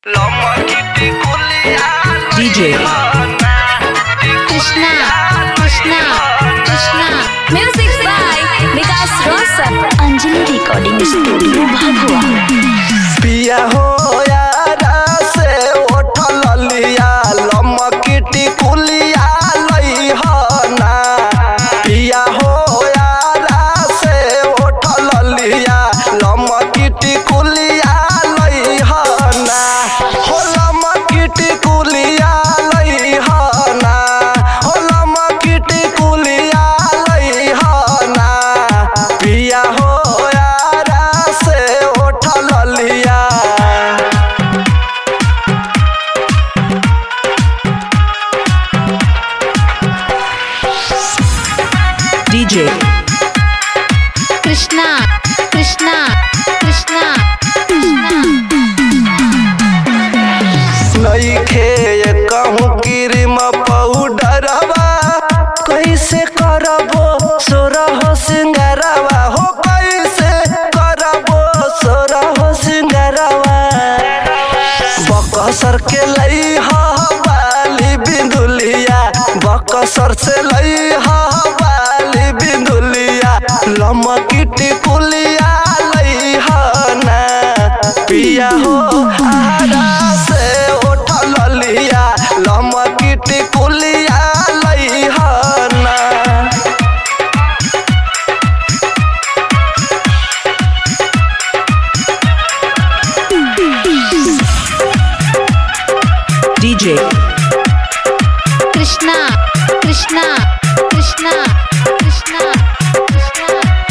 DJ Krishna, Krishna, Krishna. Music by Vikas Rosar. Anjali recording studio भगवा पिया हो यारा से उठल लिया लमकिटी कुलिया लई ना पिया हो यारा से उठल लिया लमकिटी कुलिया लई ना हो लमकिटी कुलिया लई ना हो लमकिटी कुलिया लई ना पिया हो यारा से उठल लिया DJ कृष्णा कृष्णा कृष्णा कृष्णा नईखे कहूँ क्रीम पाउडरवा कैसे करबो सोरह सिंगारवा हो कैसे करबो सोरह सिंगारवा बकसर के लई हा बाली बिंदुलिया बकसर से लई हा बाली बिंदुलिया लमकिटी कुलिया लई हा ना पिया हो आरा से उठल लिया लमकिटी कुलिया लई हा ना DJ कृष्णा कृष्णा कृष्णा कृष्णा कृष्णा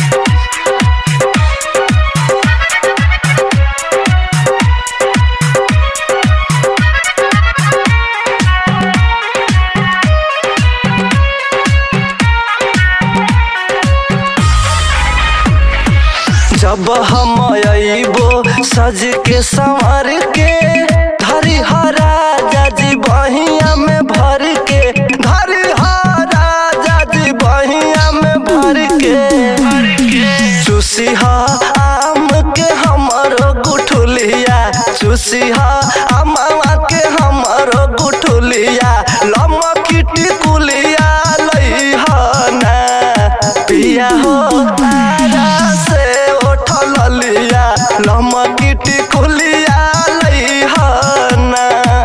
जब हम अइबो सज के संवर के धरी राजा जी बहिया में भर के धरी राजा जी बहिया में भर के चूसी आम के हमरो गुठुलिया चूसी आमवा के हमरो गुठुलिया लमकिटी कुलिया लई ना पिया हो तारा से उठल लिया लमकिटी कुलिया लई ना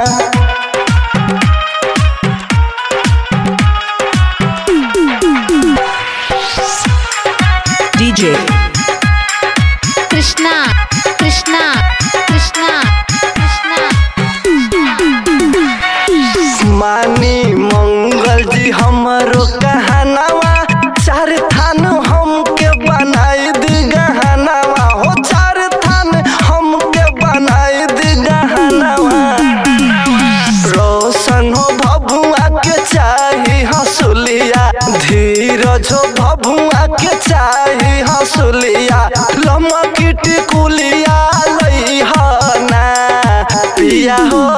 DJ कृष्णा कृष्णा कृष्णा कृष्णा मानी मंगल जी हमरो कहनावा चार थान हमके बनाई दी गहनावा हो चार थान हमके बनाई दी गहनावा रोशन हो भभुआ के चाही हंसुलिया धीरज हो भभुआ के चाही हंसुलिया लमकिटी कुलिया लई ना पिया हो